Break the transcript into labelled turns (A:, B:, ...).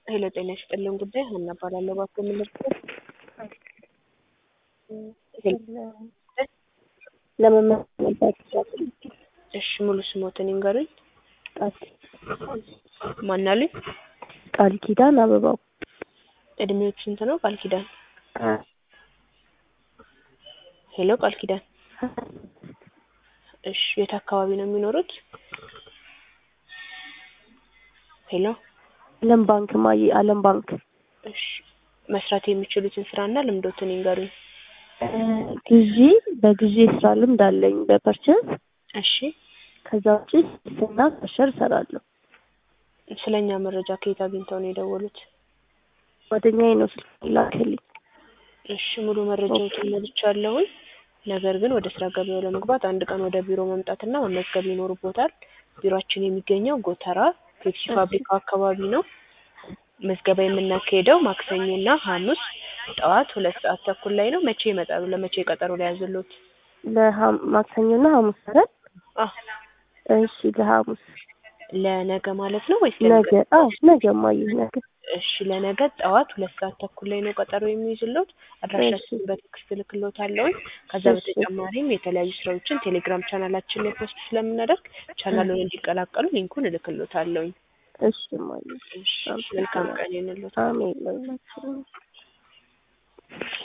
A: ሄሎ ጤና ይስጥልን ጉዳይ ሀና እባላለሁ። እባክዎ ምን ልርዳዎት?
B: ለመመዝገብ
A: እሺ ሙሉ ስሞትን ይንገሩኝ።
B: ቃል
A: ማን አሉኝ?
B: ቃል ኪዳን አበባው
A: እድሜዎት ስንት ነው ቃል ኪዳን? ሄሎ ቃል ኪዳን እሺ የት አካባቢ ነው የሚኖሩት? ሄሎ
B: አለም ባንክ ማየ አለም ባንክ
A: እሺ መስራት የሚችሉትን ስራና ልምዶትን ይንገሩኝ።
B: ግዢ በግዢ የስራ ልምድ አለኝ በፐርቸዝ
A: እሺ
B: ከዛ ውጭ ስና ከሸር እሰራለሁ።
A: ስለኛ መረጃ ከየት አግኝተው ነው የደወሉት?
B: ጓደኛዬ ነው ስልክ ላከልኝ።
A: እሺ ሙሉ መረጃዎችን ሞልቻለሁኝ። ነገር ግን ወደ ስራ ገበያው ለመግባት አንድ ቀን ወደ ቢሮ መምጣትና መመዝገብ ይኖርቦታል። ቢሮአችን የሚገኘው ጎተራ ፔፕሲ ፋብሪካው አካባቢ ነው። ምዝገባ የምናካሄደው ማክሰኞና ሐሙስ ጠዋት ሁለት ሰዓት ተኩል ላይ ነው። መቼ ይመጣሉ? ለመቼ ቀጠሮ ሊያዝሎት?
B: ለማክሰኞና ሐሙስ አይደል?
A: አዎ
B: እሺ ለሐሙስ
A: ለነገ ማለት ነው ወይስ
B: ነገ? አዎ ነገ ማየ ነገ።
A: እሺ ለነገ ጠዋት ሁለት ሰዓት ተኩል ላይ ነው ቀጠሮ የሚይዝሎት። አድራሻችንን በቴክስት እልክሎታለሁኝ። ከዛ በተጨማሪም የተለያዩ ስራዎችን ቴሌግራም ቻናላችን ላይ ፖስት ስለምናደርግ ቻናሉን እንዲቀላቀሉ ሊንኩን እልክሎታለሁኝ።
B: እሺ ማየ
A: እሺ መልካም ቀን ይሁንልዎት።
B: አሜን ለሁላችንም።